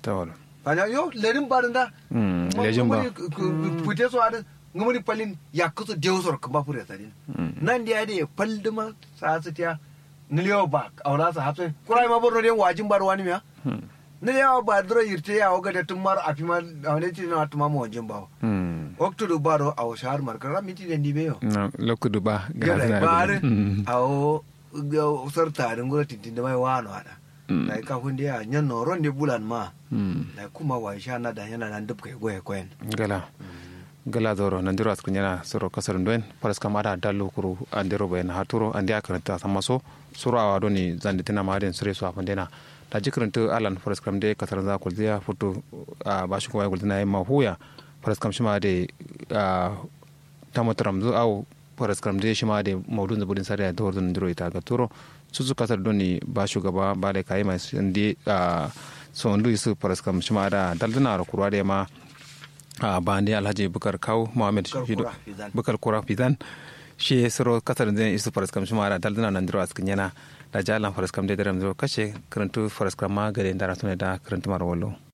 tawala banya yo lerin barin da Mm, lejin ba. fute so adin ngumuni palin yakuso deusor kamba pure tadin nan dia de palduma sa su tiya niliyo ba auna sa hafse kurai ma borno den wajin bar wani miya Mm. niliyo ba dro yirte ya oga de tumar afima awne ti na tuma mo wajin ba Mm. waktu do baro aw shahar markara miti den dibe yo na lokudu ba gada na- bare Mm. awo sarta den go tintin da mai wano ada Mm. dai ka hunde ya nyan no ronde bulan ma Mm. dai kuma wa sha na da yana nan dubkai goye koyen gala gala doro nandiro askun yana soro kasar nduen paras kamada dalu kuru andiro bayan haturo andi akaranta samaso suro awa doni zandi tina maden sure so afandena da jikranta alan paras kamde kasar za kulziya futu a bashi kuma kulzina yamma huya paras kam shima de tamotaram zu au paras kamde shima de maudun zabudin sare da doro ndiro ita ga turo susu kasar doni ba shugaba ba da kayi mai ndi so ndu isu paras kam shima da daldana ro kurwa de ma a bande alhaji bukar kaw mohamed Bukar Fido- Kura Fizan. bukar kura fizan shi soro kasar zai isu faras kam shima da daldana nan diro askin yana da jalan faras kam de daram diro kashe karantu faras kam ma gare ndara tune da karantu mar wallo